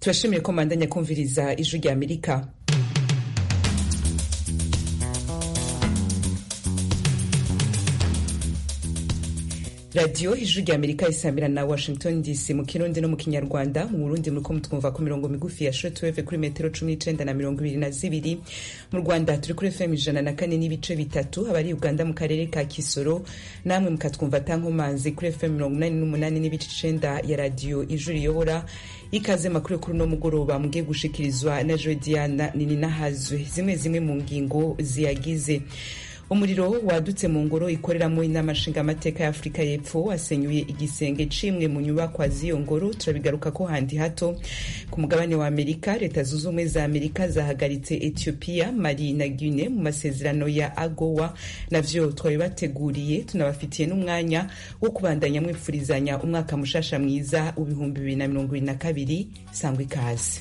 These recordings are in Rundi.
turashimiye ko mandanya kumviriza ijwi rya amerika radiyo ijwi rya amerika isambira na washington dc mu kirundi no mu kinyarwanda mu burundi muriko mutwumva ku mirongo migufi ya shortwave kuri metero cumi n'icenda na mirongo ibiri na zibiri mu rwanda turi kuri fm ijana na kane n'ibice bitatu abari uganda mu karere ka kisoro namwe mukatwumva tankomanzi kuri fm mirongo inani n'umunani n'ibice icenda ya radiyo ijwi riyobora ikaze makuru kuri uno mugoroba mugiye gushikirizwa na jodiana nininahazwe zimwe zimwe mu ngingo ziyagize umuriro wadutse mu ngoro ikoreramo inama nshingamateka ya afurika y'epfo wasenyuye igisenge c'imwe mu nyubakwa z'iyo ngoro turabigaruka ko handi hato ku mugabane wa amerika leta zunze ubumwe za amerika zahagaritse ethiopia mali na guine mu masezerano ya agowa navyo twabibateguriye tunabafitiye n'umwanya wo kubandanya mwipfurizanya umwaka mushasha mwiza w'ibihumbi bibiri na mirongo ibiri na kabiri sangwa ikaze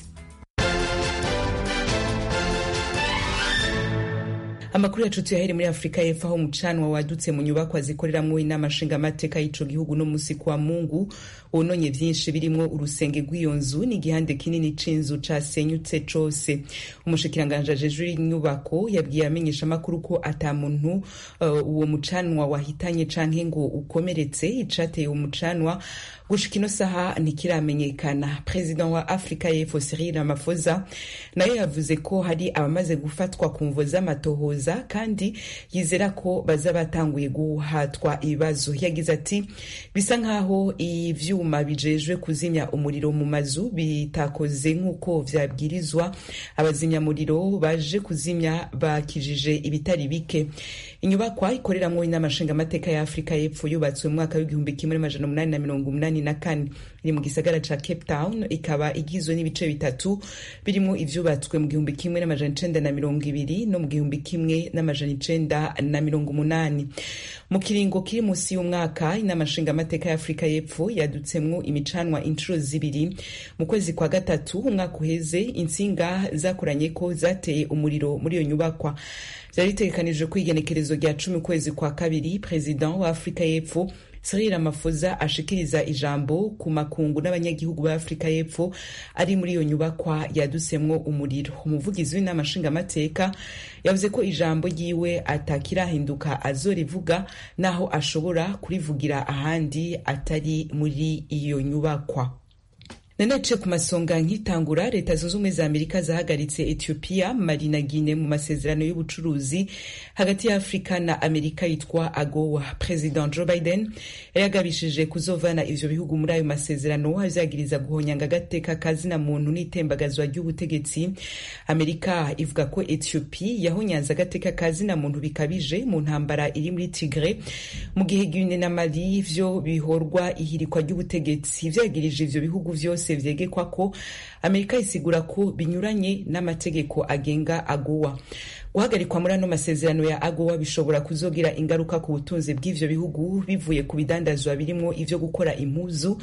amakuru yacu tuyahere muri afurika y'epfo aho umucanwa wadutse mu nyubakwa zikoreramwo inama nshingamateka y'ico gihugu no musi kwa mungu wononye vyinshi birimwo urusenge rw'iyo nzu n'igihande kinini c'inzu casenyutse cose umushikiranganji ajejwe inyubako yabwiye amenyesha amakuru ko ata muntu uh, uwo mucanwa wahitanye canke ngo ukomeretse icateye umucanwa gushika ino saha ntikiramenyekana perezida wa afurika y'epfo cyril ramaphosa nayo yavuze ko hari abamaze gufatwa ku mvo z'amatohoza kandi yizera ko baza batanguye guhatwa ibibazo yagize ati bisa nk'aho ivyuma bijejwe kuzimya umuriro mu mazu bitakoze nk'uko vyabwirizwa abazimyamuriro baje kuzimya bakijije ibitari bike inyubakwa ikoreramwo inama nshingamateka ya afurika y'epfo yubatswe mu mwaka w'igihumbi kimwe n'amajana umunani na mirongo umunani na kane iri mu gisagara ca cape town ikaba igizwe n'ibice bitatu birimwo ivyubatswe mu gihumbi kimwe n'amajana icenda na mirongo ibiri no mu gihumbi kimwe n'amajana icenda na mirongo umunani mu kiringo kiri musi y'umwaka inama nshingamateka ya afurika y'epfo yadutsemwo imicanwa incuro zibiri mu kwezi kwa gatatu umwaka uheze intsinga zakoranye ko zateye umuriro muri iyo nyubakwa vyari bitegekanijwe ko igenekerezo rya cumi ukwezi kwa kabiri perezida wa afurika y'epfo Cyril Ramaphosa ashikiriza ijambo ku makungu n'abanyagihugu ba Afrika y'Epfo ari muri iyo nyubakwa yadusemwo umuriro umuvugizi w'inama nshingamateka yavuze ko ijambo ryiwe atakirahinduka azorivuga naho ashobora kurivugira ahandi atari muri iyo nyubakwa nanaciye ku masonga nkitangura leta zunze ubumwe za amerika zahagaritse ethiopia mali na guine mu masezerano y'ubucuruzi hagati ya afurika na amerika yitwa agowa president joe biden yagabishije kuzovana ivyo bihugu muri ayo masezerano avyagiriza guhonyanga agateka kazina muntu n'itembagazwa ry'ubutegetsi amerika ivuga ko ethiopia yahonyanze agateka kazina muntu bikabije mu ntambara iri muri tigre mu gihe guine na mali vyo bihorwa ihirikwa ry'ubutegetsi vyagirije ivyo bihugu vyose byose vyegekwa ko amerika isigura ko binyuranye n'amategeko agenga agowa guhagarikwa muri ano masezerano ya agowa bishobora kuzogira ingaruka ku butunzi bw'ivyo bihugu bivuye ku bidandazwa birimwo ivyo gukora impuzu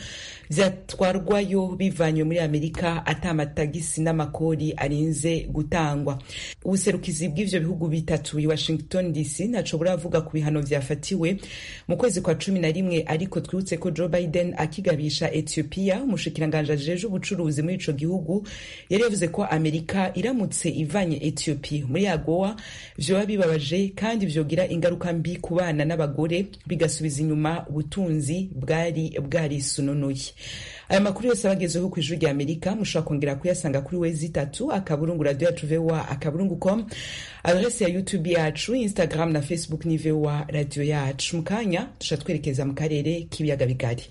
vyatwarwayo bivanywe muri amerika ata amatagisi n'amakori arinze gutangwa ubuserukizi bw'ivyo bihugu bitatu i washington dc ntaco buravuga ku bihano vyafatiwe mu kwezi kwa cumi na rimwe ariko twibutse ko joe biden akigabisha ethiopia umushikiranganji ajejwe ubucuruzi muri ico gihugu yari yavuze ko amerika iramutse ivanye ethiopia muri agowa vyoba bibabaje kandi vyogira ingaruka mbi ku bana n'abagore bigasubiza inyuma ubutunzi bwari bwarisununuye aya makuru yose abagezeho ku ijuru rya amerika mushobora kongera kuyasanga kuri wezi itatu akaburungu radio yacu voa akaburungu com adrese ya youtube yacu instagram na facebook ni voa radio yacu mu kanya tusha twerekeza mu karere k'ibiyaga bigari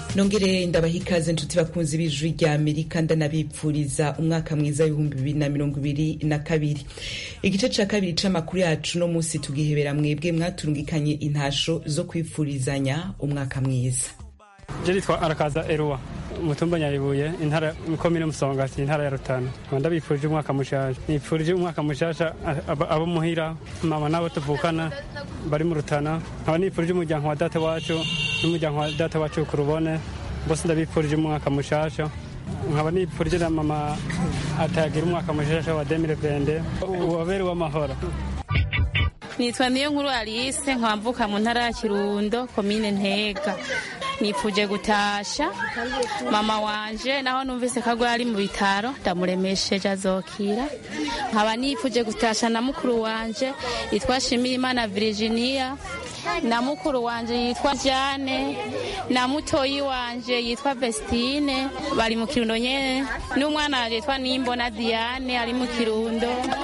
nongere ndabaha ikaze nshuti bakunzi b'ijwi rya amerika ndanabipfuriza umwaka mwiza w'ibihumbi bibiri na mirongo ibiri na kabiri igice ca kabiri c'amakuru yacu no munsi tugihebera mwebwe mwaturungikanye intasho zo kwipfurizanya umwaka mwiza je nitwa arakaza eruwa umutumba nyabibuye intara komine musongati intara ya rutana ndabifurije umwaka mushasha nipfurije umwaka mushasha abo muhira mama n'abo tuvukana bari mu rutana nkaba nipfurije umuryango wa data wacu n'umuryango wa data wacu ku rubone bose ndabifurije umwaka mushasha nkaba nipfurije na mama atagira umwaka mushasha wa demire vende wabere w'amahoro nitwa niyo nkuru alice nkaba mvuka mu ntara ya kirundo komine ntega nipfuje gutasha mama wanje naho numvise ko ari mu bitaro ndamuremesheje azokira nkaba nipfuje gutasha na mukuru wanje yitwa shimirimana virginia na mukuru wanje yitwa jane na mutoyi wanje yitwa vestine bari mu kirundo nyene n'umwana wanje yitwa nimbona diane ari mu kirundo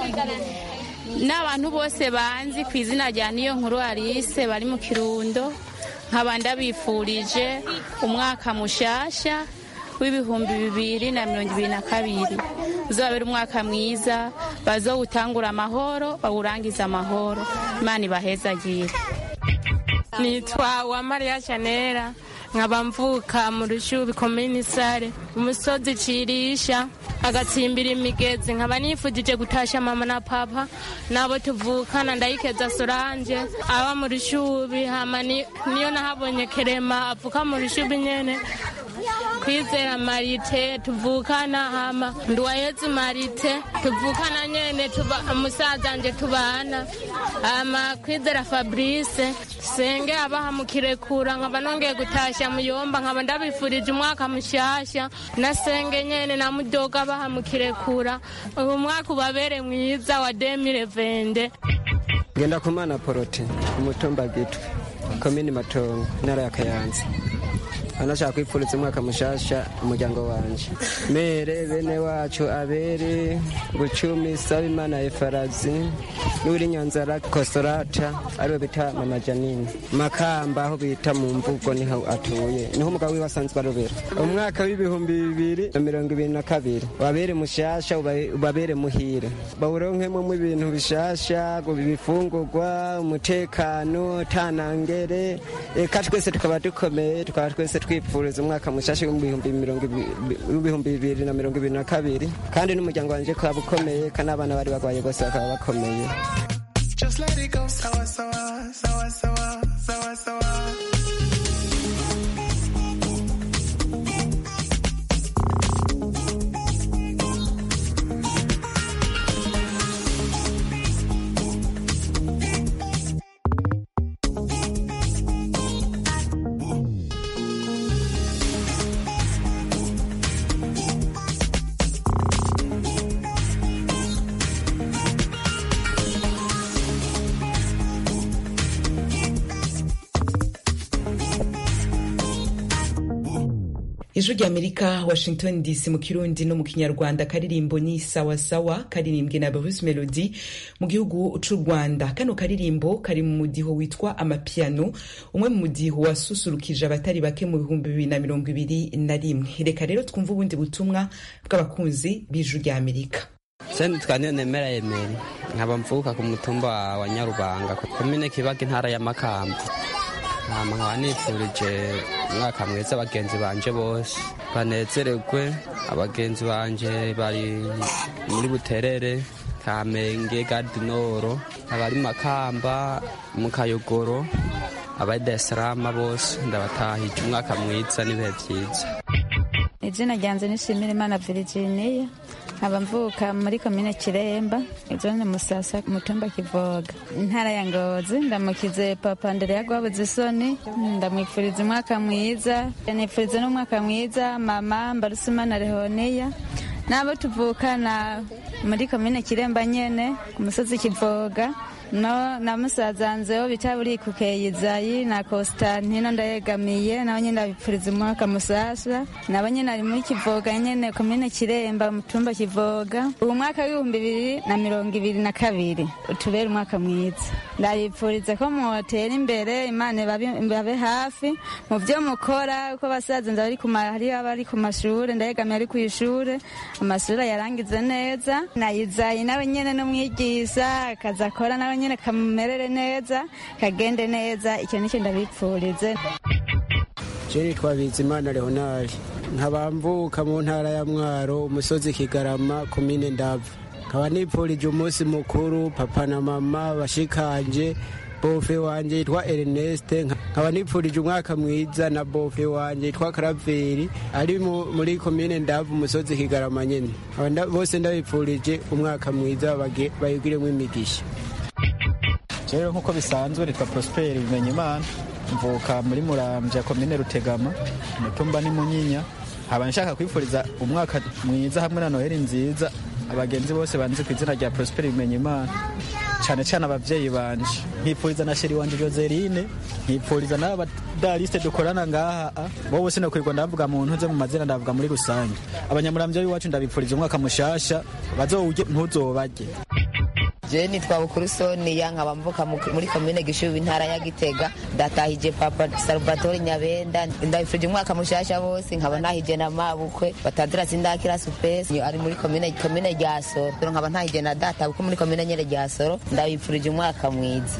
n'abantu bose banzi ku izina rya niyo nkuru alice bari mu kirundo nkaba ndabifurije umwaka mushasha w'ibihumbi bibiri na mirongo ibiri na kabiri uzabera umwaka mwiza bazowutangura amahoro bawurangiza amahoro imana ibahezagire nitwa uwamariya chanera nkaba mvuka mu rushubi komini sare umusozi cirisha agatsimbira imigezi nkaba nifujije gutasha mama na papa nabo tuvukana ndayikeza soranje aba mu rushubi hama niyo nahabonye kerema avuka mu rushubi nyene kwizera marite tuvukana hama nduwayezi marite tuvukana nyene tuba umusaza nje tubana hama kwizera fabrice senge abaha mukirekura nkaba nongeye gutasha muyomba nkaba ndabifurije umwaka mushasha na senge nyene na mudoga abaha mukirekura uyu mwaka ubabere mwiza wa demire vende genda kumana porote umutumba gitwe komini matongo intara ya kayanza anashaka kwipfuriza umwaka mushasha umuryango wanje mere bene wacu abere bucumi sabimana efarazi n'uri nyanzara kosorata ariwe bita mama janine makamba aho bita mu mvugo niho atuye niho umugabo wiwe asanzwe arobera umwaka w'ibihumbi bibiri na mirongo ibiri na kabiri wabere mushasha ubabere muhire bawuronkemo ibintu bishasha ibifungurwa umutekano tanangere eka twese tukaba dukomeye tukaba twese twipfuriza umwaka mushasha w'ibihumbi bibiri na mirongo ibiri na kabiri kandi n'umuryango wanjye ukaba ukomeye kandi abana bari barwaye bose bakaba bakomeye Just let it go, sawa sawa, sawa sawa, sawa sawa. ijwi rya amerika washington dc mu kirundi no mu kinyarwanda karirimbo ni sawasawa karirimbwe na bruce melody mu gihugu c'u rwanda kano karirimbo kari mu mudiho witwa amapiano umwe mu mudiho wasusurukije abatari bake mu bihumbi bibiri na mirongo ibiri na rimwe reka rero twumve ubundi butumwa bw'abakunzi b'ijwi rya amerika senti twandiyo nemera yemeri nkaba mvuka ku mutumba wa nyarubanga komine kibaga intara ya makamba hama nkaba nifurije umwaka mwiza abagenzi banje bose banezererwe abagenzi banje bari muri buterere kamenge gadinoro abari makamba mu kayogoro abari darisarama bose ndabatahije umwaka mwiza n'ibihe byiza izina ryanjye nishimira imana virginia nkaba mvuka muri komine kiremba zone musasa mutumba kivoga intara ya ngozi ndamukize papa ndere gwabuze isoni ndamwifuriza umwaka mwiza nifuriza n'umwaka mwiza mama mbarusimana rehoniya n'abo tuvukana muri komine kiremba nyene ku musozi kivoga no na musazanzeho bita burikukeye izayi na Constantino ndayegamiye nabo nyene ndabipfuriza umwaka musasa nabo nyene ari muri Kivoga nyene komine Kiremba mutumba Kivoga ubu mwaka w'ibihumbi bibiri na mirongo ibiri na kabiri utubere umwaka mwiza ndabipfuriza ko mutera imbere imana ibabe hafi mu byo mukora uko basaza nza bari ku hari abari ku mashure ndayegamiye ari ku ishure amashure yarangize neza nayizayi nawe nyene n'umwigisha akazi akora nawe nyene kamumerere neza kagende neza icyo nicyo ndabipfurize je nitwa bizimana leonari nkabamvuka mu ntara ya mwaro umusozi kigarama komine ndava nkaba nipfurije umunsi mukuru papa na mama bashikanje bofe wanje yitwa Ernest nkaba nipfurije umwaka mwiza na bofe wanje yitwa Karaveri ari muri komine ndavu umusozi kigarama nyene bose ndabipfurije umwaka mwiza bayigiremo imigisha rero nk'uko bisanzwe nitwa Prosper bimenye imana mvuka muri muramvya komine rutegama umutumba ni munyinya nkaba nshaka kwifuriza umwaka mwiza hamwe na noheli nziza abagenzi bose banzi ku izina rya Prosper bimenye imana cyane cyane abavyeyi banje nkipfuriza na sheri wanje Joseline nkipfuriza n'aba dariste dukorana ngaha bo bose nokwirwa ndavuga mu ntuze mu mazina ndavuga muri rusange abanyamuramvya b'iwacu ndabipfuriza umwaka mushasha bazowurye ntuzobarye je nitwa bukuru sonia nkaba mvuka muri komine gishubi intara ya gitega ndatahije papa salvatore nyabenda ndabifurije umwaka mushasha bose nkaba nahije na mabukwe batandira sindakira supesi ari muri komine komine rya soro nkaba ntahije na data kuko muri komine nyene rya soro ndabifurije umwaka mwiza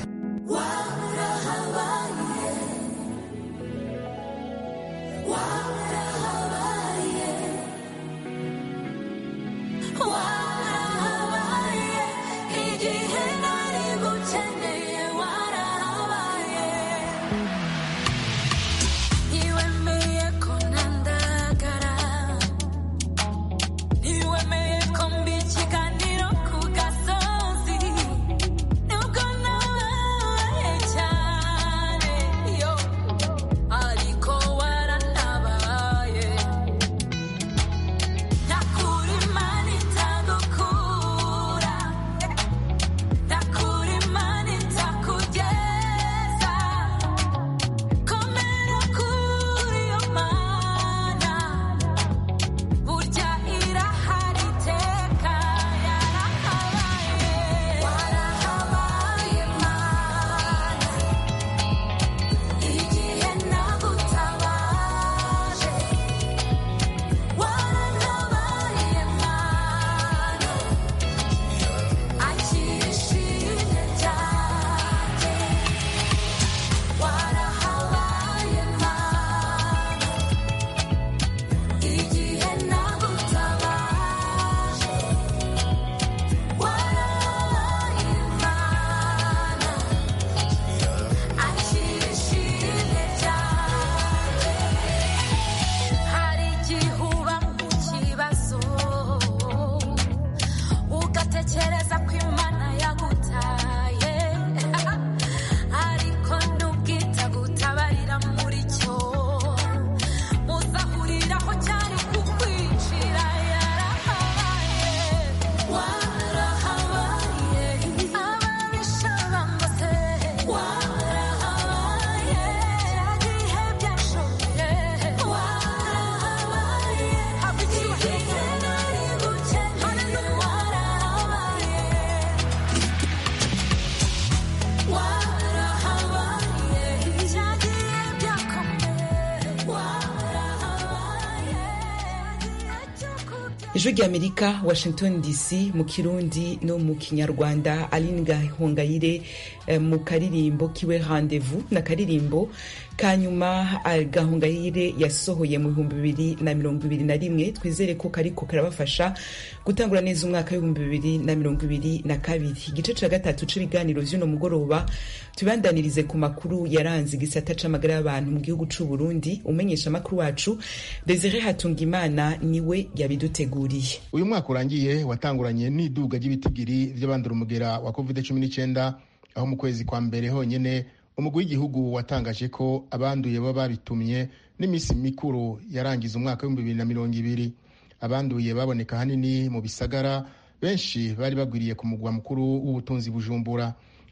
ijwi ry'amerika washington dc mu kirundi no mu kinyarwanda aline gahongayire eh, mu karirimbo kiwe rendez-vous na karirimbo kanyuma gahongayire yasohoye mu bihumbi bibiri na mirongo ibiri na rimwe twizere ko kariko karabafasha gutangura neza umwaka w'ibihumbi bibiri na mirongo ibiri na kabiri igice ca gatatu c'ibiganiro vy'uno mugoroba tubandanirize ku makuru yaranze igisata c'amagara y'abantu mu gihugu c'u Burundi umenyesha amakuru wacu Desire Hatungimana niwe yabiduteguriye uyu mwaka urangiye watanguranye n'iduga ry'ibitigiri vy'abandura umugera wa covid 19 aho mu kwezi kwa mbere honyene umugwi w'igihugu watangaje ko abanduye baba babitumye n'iminsi mikuru yarangiza umwaka w'ibihumbi bibiri na mirongo ibiri abanduye baboneka hanini mu bisagara benshi bari bagwiriye ku mugwa mukuru w'ubutunzi bujumbura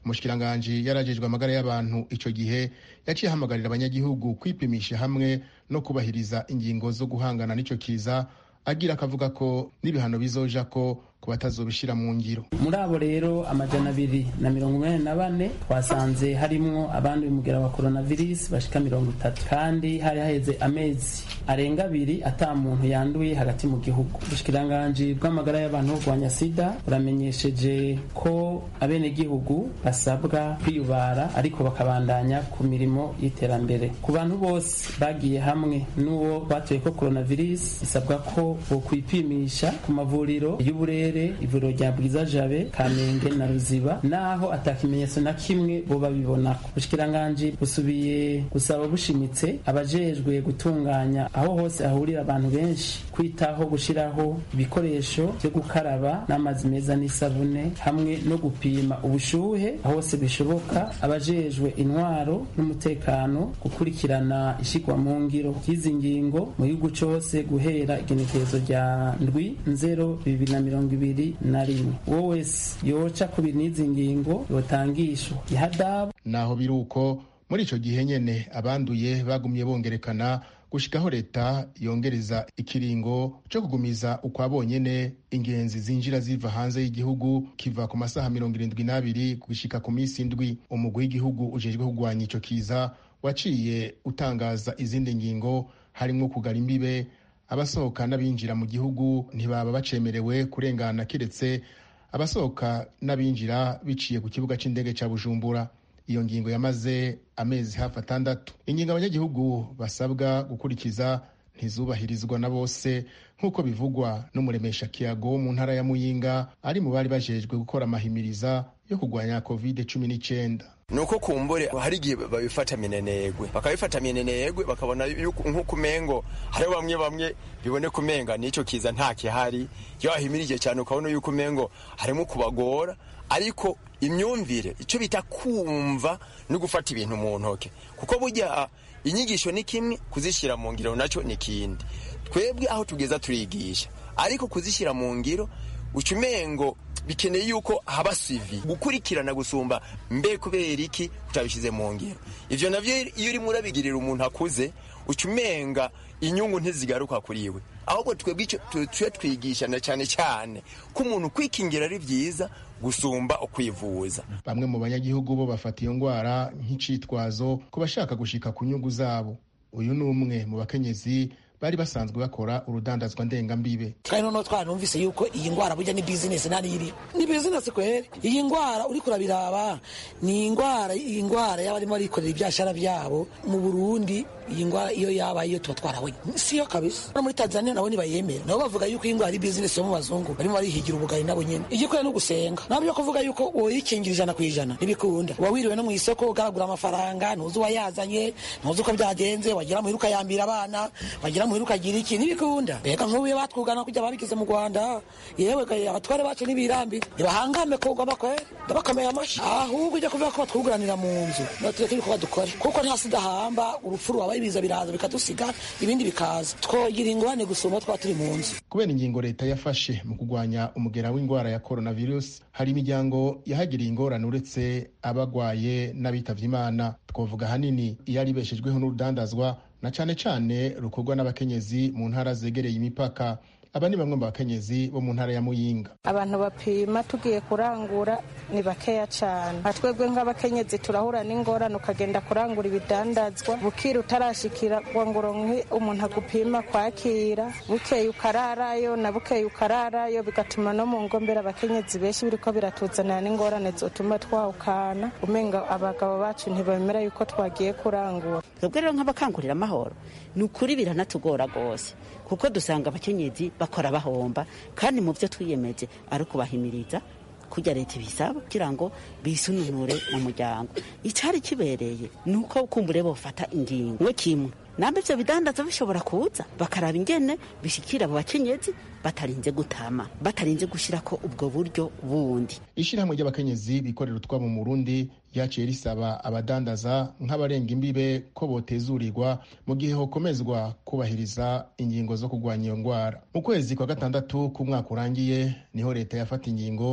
umushikiranganji yarajejwe amagara y'abantu ico gihe yaciye ahamagarira abanyagihugu kwipimisha hamwe no kubahiriza ingingo zo guhangana n'ico kiza agira akavuga ko n'ibihano bizoja ko ku batazobishira mu ngiro muri abo rero amajana abiri na mirongo umunani na bane twasanze harimwo abandi umugera wa coronavirus bashika mirongo itatu kandi hari haheze amezi arenga abiri ata muntu yanduye hagati mu gihugu ubushikiranganji bw'amagara y'abantu kurwanya sida buramenyesheje ko abenegihugu basabwa kwiyubara ariko bakabandanya ku mirimo y'iterambere ku bantu bose bagiye hamwe n'uwo batoye ko coronavirus bisabwa ko bokwipimisha ku mavuriro y'uburere ivuriro rya bwiza jabe kamenge na ruziba naho atakimenyetso na kimwe boba bibonako ubushikiranganji busubiye gusaba bushimitse abajejwe gutunganya aho hose hahurira abantu benshi kwitaho gushiraho ibikoresho vyo gukaraba n'amazi meza n'isabune hamwe no gupima ubushuhe aho hose bishoboka abajejwe intwaro n'umutekano gukurikirana ishigwa mu ngiro ry'izi ngingo mu gihugu cose guhera igenekerezo rya ndwi nzero bibiri na mirongo ibiri na rimwe uwo wese yoca ku n'izi ngingo yotangishwa ihadabu naho biri uko muri ico gihe nyene abanduye bagumye bongerekana gushikaho leta yongereza ikiringo co kugumiza ukwa bonyene ingenzi zinjira ziva hanze y'igihugu kiva ku masaha mirongo irindwi n'abiri gushika ku minsi indwi umugwi w'igihugu ujejwe kugwanya ico kiza waciye utangaza izindi ngingo harimwo kugara imbibe abasohoka n'abinjira mu gihugu ntibaba bacemerewe kurengana keretse abasohoka n'abinjira biciye ku kibuga c'indege ca bujumbura iyo ngingo yamaze amezi hafi atandatu ingingo abanyagihugu basabwa gukurikiza ntizubahirizwa na bose nk'uko bivugwa n'umuremesha kiyago wo mu ntara ya muyinga ari mu bari bajejwe gukora amahimiriza yo kurwanya covid cumi n'icyenda nuko kumbure hari igihe babifata minenegwe bakabifata minenegwe bakabona nk'uko umengo hariho bamwe bamwe biboneka umenga n'icyo kiza nta kihari iyo wahimirije cyane ukabona yuko umengo harimo kubagora ariko imyumvire icyo bita kumva no gufata ibintu mu ntoke kuko burya inyigisho ni kimwe kuzishyira mu ngiro nacyo ni ikindi twebwe aho tugeza turigisha ariko kuzishyira mu ngiro uca umengo bikeneye yuko haba sivi gukurikirana gusumba mbe kubera iki utabishyize mu ngiro ivyo navyo iyo urimo urabigirira umuntu akuze uca umenga inyungu ntizigaruka kuri we ahubwo twebwe tuye twigishana cyane cyane ko umuntu kwikingira ari byiza gusumba ukwivuza bamwe mu banyagihugu bo bafata iyo ndwara nk'icitwazo ku bashaka gushika ku nyungu zabo uyu ni umwe mu bakenyezi bari basanzwe bakora urudandazwa ndengambibe kandi noneho twaranumvise yuko iyi ndwara burya ni bizinesi nani iri ni bizinesi kweri iyi ndwara uriko urabiraba ni indwara iyi ndwara y'abarimo barikorera ibyashara byabo mu burundi iyi ndwara iyo yaba iyo tuba twarabonye siyo kabisa no muri tanzania nabo ntibayemera nabo bavuga yuko iyi ndwara ari bizinesi yo mu bazungu barimo barihigira ubugari nabo nyene igikwiye no gusenga ntabwo byo kuvuga yuko woyikingira ijana ku ijana ntibikunda uba wiriwe no mu isoko ugaragura amafaranga ntuzi uwayazanye ntuzi uko byagenze wagira muhira ukayambira abana wagira muhira ukagira iki ntibikunda mbega nk'ubu iyo batwugana kujya babigize mu rwanda yewe abatware bacu ntibirambi ntibahangame kugwa bakwe ndabakomeye amashyi ahubwo ujya kuvuga ko batwuguranira mu nzu tureke ibikorwa dukore kuko nta sida hamba urupfu rubabaye ibiza biraza bikadusiga ibindi bikaza twogira ingorane gusumba twaba turi mu nzu kubera ingingo leta yafashe mu kurwanya umugera w'indwara ya coronavirus hari imiryango yahagiriye ingorane uretse abagwaye n'abitavye imana twavuga ahanini iyo ari ibeshejweho n'urudandazwa na cane cane rukorwa n'abakenyezi mu ntara zegereye imipaka aba ni bamwe mu bakenyezi bo mu ntara ya muyinga abantu bapima tugiye kurangura ni bakeya cyane twebwe nk'abakenyezi turahura n'ingorane ukagenda kurangura ibidandazwa bukira utarashikira ngo uronke umuntu agupima kwakira bukeye ukararayo na bukeye ukararayo bigatuma no mu ngombera abakenyezi benshi biriko biratuzanira n'ingorane zotuma twawukana umenga abagabo bacu ntibemera yuko twagiye kurangura twebwe rero nk'abakangurira amahoro ni ukuri biranatugora rwose kuko dusanga abakenyezi bakora bahomba kandi mu byo twiyemeje ari ukubahimiriza kujya leta ibisaba kugira ngo bisununure mu muryango icyari kibereye ni uko kumbure bofata ingingo we kimwe nambe ivyo bidandaza bishobora kuza bakaraba ingene bishikira abo bakenyezi batarinze gutama batarinze gushirako ubwo buryo bundi ishirahamwe ry'abakenyezi bikorera utwabo mu Burundi ryaciye risaba abadandaza nk'abarenga imbibe ko botezurirwa mu gihe hokomezwa kubahiriza ingingo zo kurwanya iyo ndwara mu kwezi kwa gatandatu k'umwaka urangiye niho leta yafata ingingo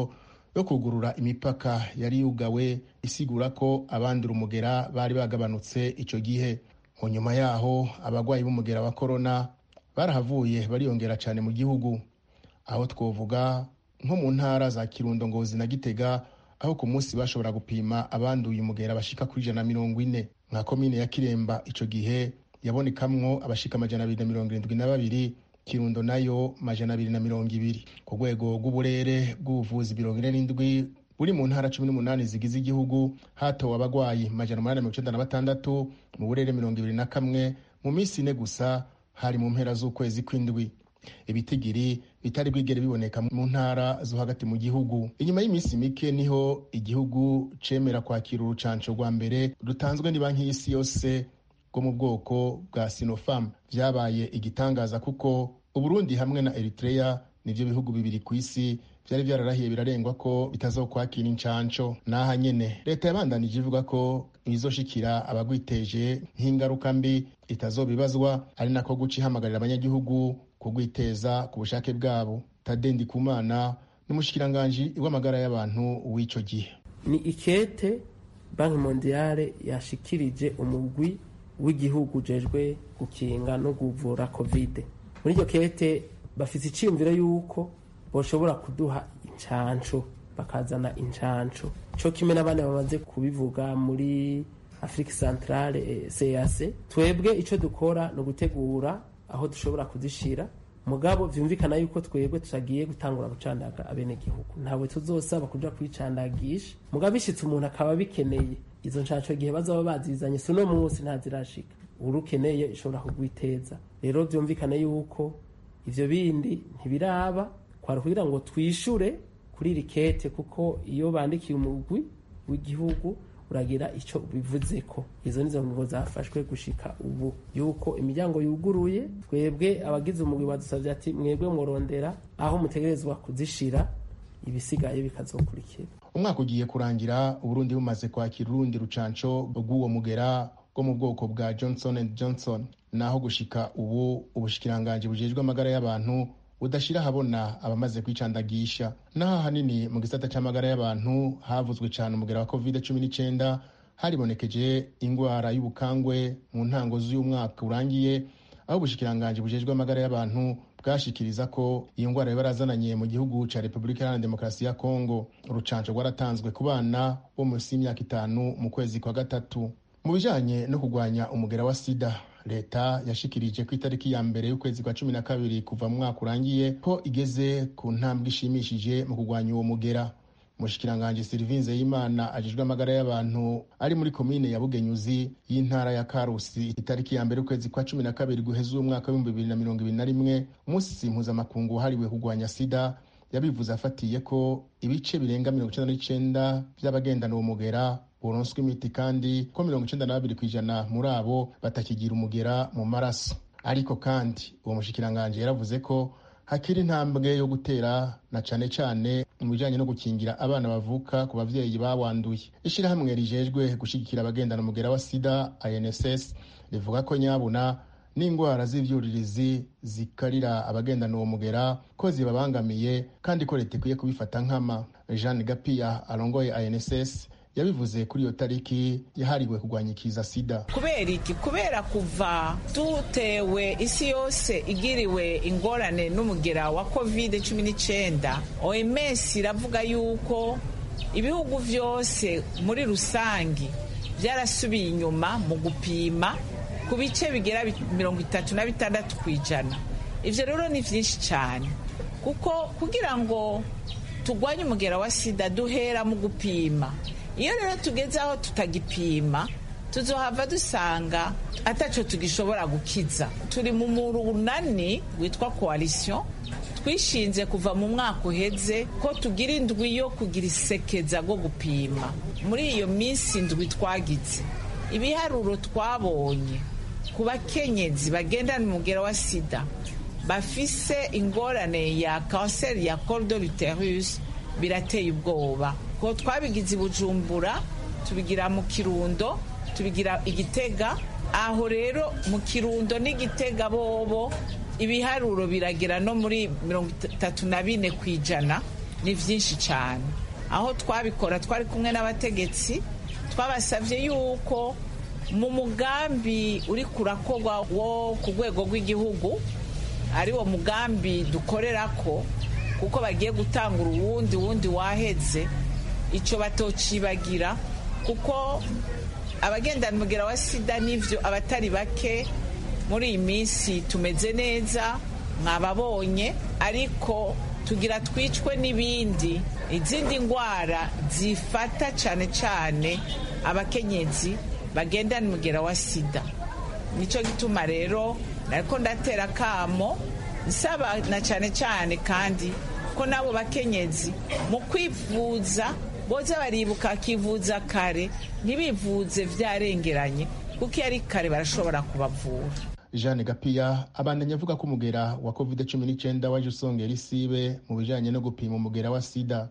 yo kugurura imipaka yari yugawe isigura ko abandura umugera bari bagabanutse icyo gihe mu nyuma yaho abarwayi b'umugera wa korona barahavuye bariyongera cyane mu gihugu aho twovuga nko mu ntara za kirundo ngozi na gitega aho ku munsi bashobora gupima abanduye umugera bashika kuri ijana na mirongo ine nka komine ya kiremba icyo gihe yabonekamwo abashika amajana abiri na mirongo irindwi na babiri kirundo nayo majana abiri na mirongo ibiri ku rwego rw'uburere bw'ubuvuzi mirongo ine n'indwi buri mu ntara cumi n'umunani zigize igihugu hatowe abagwayi majana umunani mirongo icenda na batandatu mu burere mirongo ibiri na kamwe mu minsi ine gusa hari mu mpera z'ukwezi kw'indwi ibitigiri bitari bwigere biboneka mu ntara zo hagati mu gihugu inyuma y'iminsi mike niho igihugu cemera kwakira urucanco rwa mbere rutanzwe ni banki y'isi yose rwo mu bwoko bwa sinopharm vyabaye igitangaza kuko uburundi hamwe na eritrea nivyo bihugu bibiri ku isi vyari vyararahiye birarengwa ko bitazokwakira incanco n'aha nyene leta yabandanije ivuga ko ibizoshikira abagwiteje nk'ingaruka mbi itazobibazwa ari nako guca ihamagarira abanyagihugu kugwiteza ku bushake bwabo tade ndikumana n'umushikiranganji w'amagara y'abantu w'ico gihe ni ikete banki mondiale yashikirije umugwi w'igihugu ujejwe gukinga no kuvura kovide muri iryo kete bafite icyiyumviro y'uko bashobora kuduha incanco bakazana incanco cyo kimwe n'abandi bamaze kubivuga muri afurika santarare cac twebwe icyo dukora ni ugutegura aho dushobora kuzishira mugabo vyumvikana yuko twebwe tutagiye gutangura gucandaga abenegihugu ntabwo tuzosaba kuja kwicandagisha mugabo bishitse umuntu akaba bikeneye izo ncanco igihe bazaba bazizanye si uno munsi ntazirashika urukeneye ishobora kugwiteza rero vyumvikane yuko ivyo bindi ntibiraba kwari kugira ngo twishure kuri iri kete kuko iyo bandikiye umugwi w'igihugu uragira icyo bivuze ko izo nizo ngingo zafashwe gushika ubu yuko imiryango yuguruye twebwe abagize umugwi badusabye ati mwebwe murondera aho mutegerezwa kuzishira ibisigaye bikazokurikira umwaka ugiye kurangira uburundi bumaze kwakira urundi rucanco rw'uwo mugera bwo mu bwoko bwa johnson and johnson naho gushika ubu ubushikiranganji bujejwe amagara y'abantu budashira ahabona abamaze kwicandagisha naho ahanini mu gisata c'amagara y'abantu havuzwe cane umugera wa covid cumi n'icenda haribonekeje ingwara y'ubukangwe mu ntango z'uyu mwaka urangiye aho ubushikiranganji bujejwe amagara y'abantu bwashikiriza ko iyo ngwara yabarazananye mu gihugu ca repubulika iharanira demokarasi ya kongo urucanco rwaratanzwe ku bana bo munsi y'imyaka itanu mu kwezi kwa gatatu mu bijanye no kurwanya umugera wa sida leta yashikirije ku itariki ya mbere y'ukwezi kwa cumi na kabiri kuva mu mwaka urangiye ko igeze ku ntambwe ishimishije mu kurwanya uwo mugera umushikiranganji silivinze y'imana ajejwe amagara y'abantu ari muri komine ya bugenyuzi y'intara ya karusi itariki ya mbere y'ukwezi kwa cumi na kabiri guheza uwo mwaka w'ibihumbi bibiri na mirongo ibiri na rimwe umunsi mpuzamakungu wahariwe kurwanya sida yabivuze afatiye ko ibice birenga mirongo icenda n'icenda vy'abagendana uwo mugera buronswa imiti kandi ko mirongo icenda na babiri kw'ijana muri abo batakigira umugera mu maraso ariko kandi uwo mushikiranganji yaravuze ko hakiri intambwe yo gutera na cane cane mu bijanye no gukingira abana bavuka ku bavyeyi bawanduye ishirahamwe rijejwe gushigikira abagendana umugera wa sida inss rivuga ko nyabuna n'indwara z'ivyuririzi zikarira abagendana uwo mugera ko zibabangamiye kandi ko leta ikwiye kubifata nkama jeanne gapiya arongoye inss yabivuze kuri iyo tariki yahariwe kurwanya ikiza sida kubera iki kubera kuva dutewe isi yose igiriwe ingorane n'umugera wa covid cumi n'icyenda oms iravuga yuko ibihugu byose muri rusange byarasubiye inyuma mu gupima ku bice bigera mirongo itatu na bitandatu ku ijana ibyo rero ni byinshi cyane kuko kugira ngo turwanye umugera wa sida duhera mu gupima iyo rero tugeze aho tutagipima tuzohava dusanga ataco tugishobora gukiza turi mu murunani witwa coalition twishinze kuva mu mwaka uheze ko tugira indwi yo kugira isekeza rwo gupima muri iyo minsi indwi twagize ibiharuro twabonye ku bakenyezi bagendana umugera wa sida bafise ingorane ya kanseri ya col de l'uterus birateye ubwoba ko twabigize i bujumbura tubigira mu kirundo tubigira igitega aho rero mu kirundo n'igitega bobo ibiharuro biragera no muri mirongo itatu na bine ku ijana ni byinshi cyane aho twabikora twari kumwe n'abategetsi twabasabye yuko mu mugambi uri kurakorwa wo ku rwego rw'igihugu ari wo mugambi dukorera ko kuko bagiye gutanga uwundi wundi waheze icyo batocibagira kuko abagendana umugera wa sida n'ibyo abatari bake muri iyi minsi tumeze neza mwababonye ariko tugira twicwe n'ibindi izindi ndwara zifata cyane cyane abakenyezi bagendana umugera wa sida nicyo gituma rero ariko ndatera akamo nsaba na cyane cyane kandi ko n'abo bakenyezi mu kwivuza boza baribuka bakivuza kare ntibivuze byarengeranye kuko iyo ari kare barashobora kubavura jeanne gapiya abandanya avuga ko umugera wa covid cumi n'icyenda waje usongera isibe mu bijyanye no gupima umugera wa sida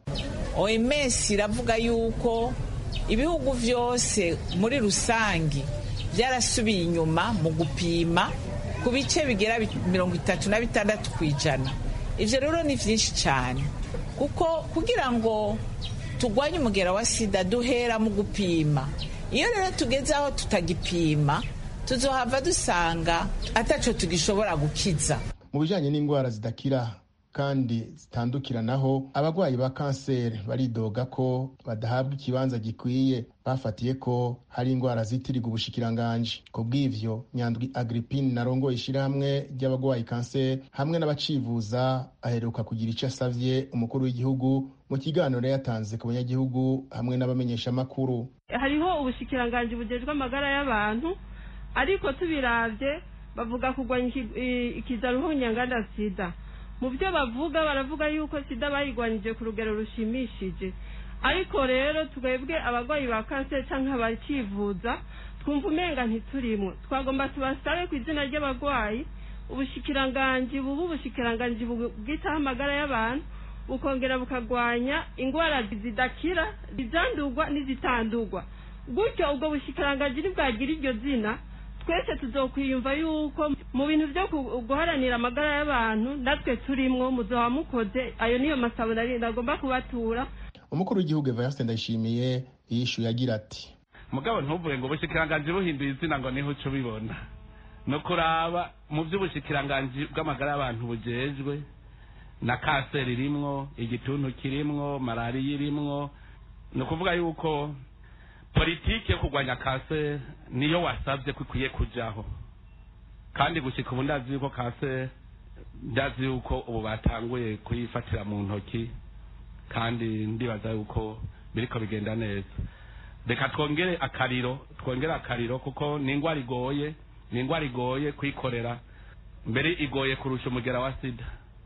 oms iravuga yuko ibihugu byose muri rusange byarasubiye inyuma mu gupima ku bice bigera mirongo itatu na bitandatu ku ijana ibyo rero ni byinshi cyane kuko kugira ngo turwanye umugera wa sida duhera mu gupima iyo rero tugeze aho tutagipima tuzohava dusanga ataco tugishobora gukiza mu bijyanye n'indwara zidakira kandi zitandukiranaho abarwayi ba kanseri baridoga ko badahabwa ikibanza gikwiye bafatiye ko hari indwara zitirirwa ubushikiranganji ku bw'ivyo nyandwi agripine narongoye ishyirahamwe ry'abarwayi kanseri hamwe n'abacivuza aheruka kugira icyo asavye umukuru w'igihugu mu kiganiro yatanze ku banyagihugu hamwe n'abamenyeshamakuru hariho ubushikiranganji bugejwe amagara y'abantu ariko tubiravye bavuga kurwanya ikiza ruhunyanganda sida mu byo bavuga baravuga yuko sida bayigwanyije ku rugero rushimishije ariko rero twebwe abarwayi ba kanseri cyangwa abakivuza twumva umenga ntiturimwe twagomba tubasabe ku izina ry'abarwayi ubushikiranganji bubu ubushikiranganji bwitaho amagara y'abantu bukongera bukagwanya indwara zidakira izandurwa n'izitandurwa gutyo ubwo bushikiranganji ntibwagira iryo zina twese tuzokwiyumva yuko mu bintu byo guharanira amagara y'abantu natwe turimwo muzoba mukoze ayo niyo masabo nagomba kubatura umukuru w'igihugu evariste ndayishimiye yishyuye agira ati mugabo ntuvuge ngo ubushikiranganji buhinduye izina ngo niho uca ubibona no kuraba mu by'ubushikiranganji bw'amagara y'abantu bujejwe na kanseri irimwo igituntu kirimwo malariya irimwo ni ukuvuga yuko politiki yo kurwanya kanseri niyo wasabye ko ikwiye kujyaho kandi gushyika ubu ndazi yuko kanseri ndazi yuko ubu batanguye kuyifatira mu ntoki kandi ndibaza yuko biriko bigenda neza reka twongere akariro twongere akariro kuko ni indwara igoye ni indwara igoye kuyikorera mbere igoye kurusha umugera wa sida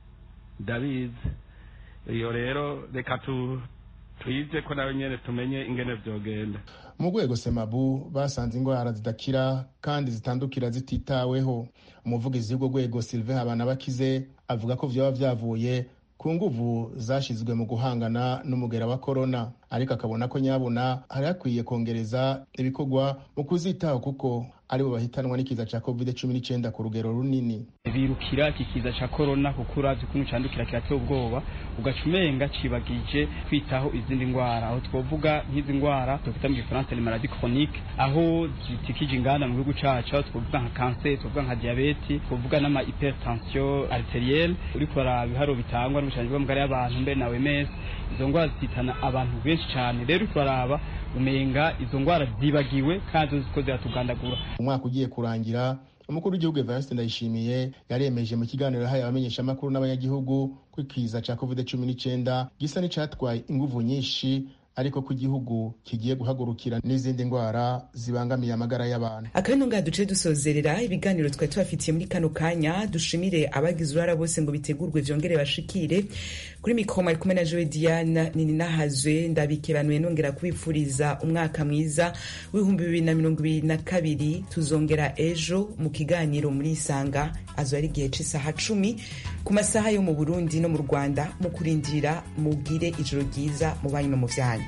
ndabizi iyo rero reka tu tuyize ko nawe nyine tumenye ingene byogenda mu rwego semabu basanze indwara zidakira kandi zitandukira zititaweho umuvugizi w'urwo rwego sylvain habanabakize avuga ko byaba byavuye ku nguvu zashyizwe mu guhangana n'umugera wa korona ariko akabona ko nyabuna hari hakwiye kongereza ibikorwa mu kuzitaho kuko aribo bahitanwa n'ikiza cya covid cumi n'icyenda ku rugero runini birukira iki kiza cya korona kuko urazi ukuntu candukira kirateye ubwoba ugaca umenga cibagije kwitaho izindi ndwara aho twovuga nk'izi ndwara twakwita mu gifaransa les maladies chroniques aho zitikije inganda mu gihugu cacu aho twovuga nka kanseri twovuga nka diabeti twovuga n'ama hypertension arterielle uriko uraraba ibiharo bitangwa n'ubushanji bw'amagara y'abantu mbere na OMS izo ndwara zitana abantu benshi cyane rero uriko uraraba umenga izo ndwara zibagiwe kandi ziko ziratugandagura umwaka ugiye kurangira umukuru w'igihugu evariste ndayishimiye yaremeje mu kiganiro yahaye abamenyeshamakuru n'abanyagihugu ko ikiza cya covid cumi n'icyenda gisa n'icyatwaye inguvu nyinshi ariko ko igihugu kigiye guhagurukira n'izindi ndwara zibangamiye amagara y'abantu akabino ngaha duce dusozerera ibiganiro twari tubafitiye muri kano kanya dushimire abagize uruhara bose ngo bitegurwe vyongere bashikire kuri mikoma ari kumwe na jowe diana nini nahazwe ndabikebanuye nongera kubipfuriza umwaka mwiza w'ibihumbi bibiri na mirongo ibiri na kabiri tuzongera ejo mu kiganiro muri isanga azo ari igihe c'isaha cumi ku masaha yo mu burundi no mu rwanda mu kurindira mubwire ijoro ryiza mu banyu no mu vyanyu